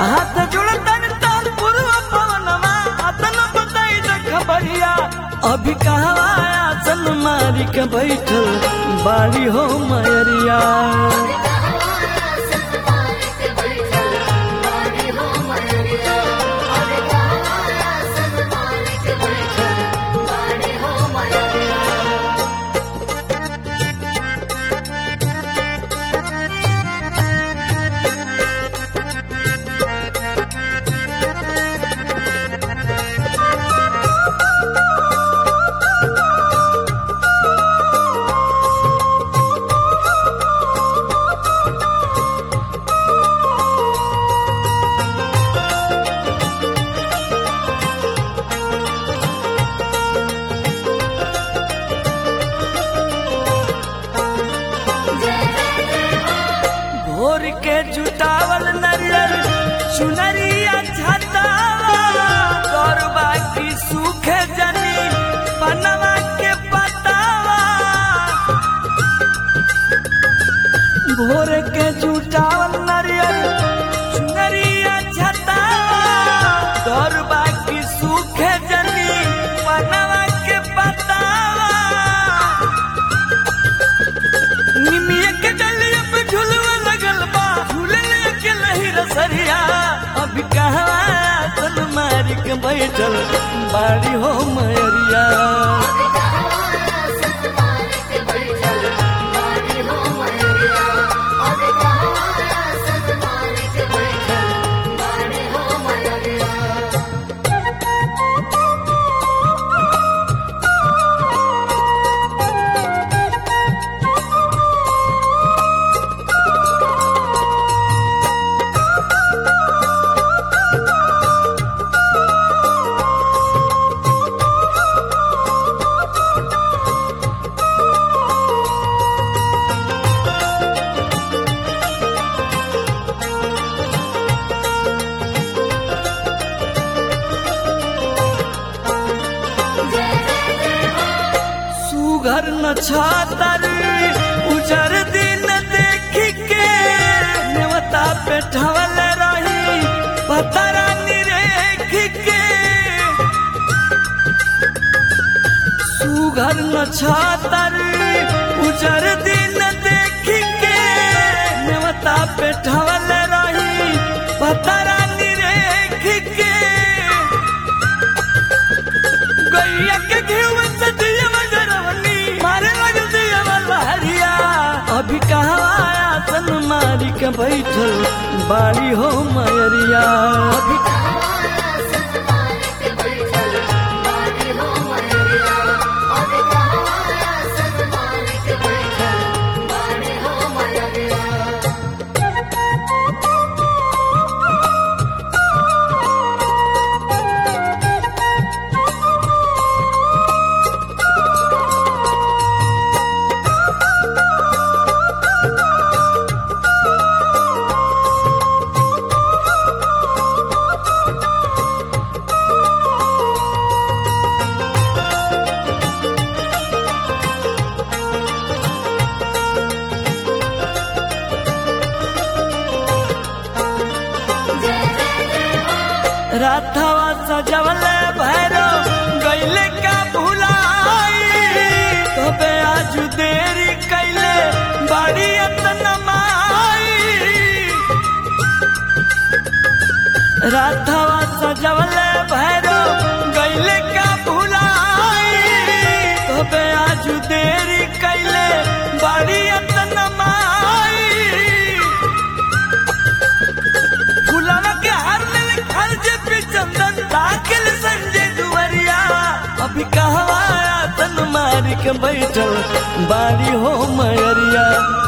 हाथ जुड़तन ताल पूर्व पवनमा अतन बताई द खबरिया अभी कहवा आसन मारी के बैठल बाड़ी हो मयरिया भोर के जुटावल नरियर चुनरिया छतावा गौरबा की सूखे जनी पनवा के पतावा भोर के जुटावल नरियर चुनरिया छतावा गौरबा की सूखे जनी पनवा के पतावा निमिया के डलिया पे झुलवा लगल बा झूले के लही रसरिया अभी कहवा तन मारी के बैठल बाड़ी हो मयरिया सुघर न छातर उजर दिन देख के नेवता पे ठवल रही पतरा निरेख के सुघर न छातर उजर दिन देख के नेवता पे ठवल रही पतरा निरेख के गैया के घीव से दिया मजरवनी मारे लगल दिया लहरिया अभी कहवा आसन मारी के बैठल बाड़ी हो मयरिया अभी राथवा सजवल भैरो गैले का भुलाई तबे आज देरी कैले बड़ी अतन माई राथवा सजवल भैरो गैले का भुलाई तबे आज देरी कैले बड़ी अतन माई फुलावा के हार में खल जे पे चंदन दाखिल संजय दुवरिया अभी कहवा तन मारी के बैठल बारी हो मयरिया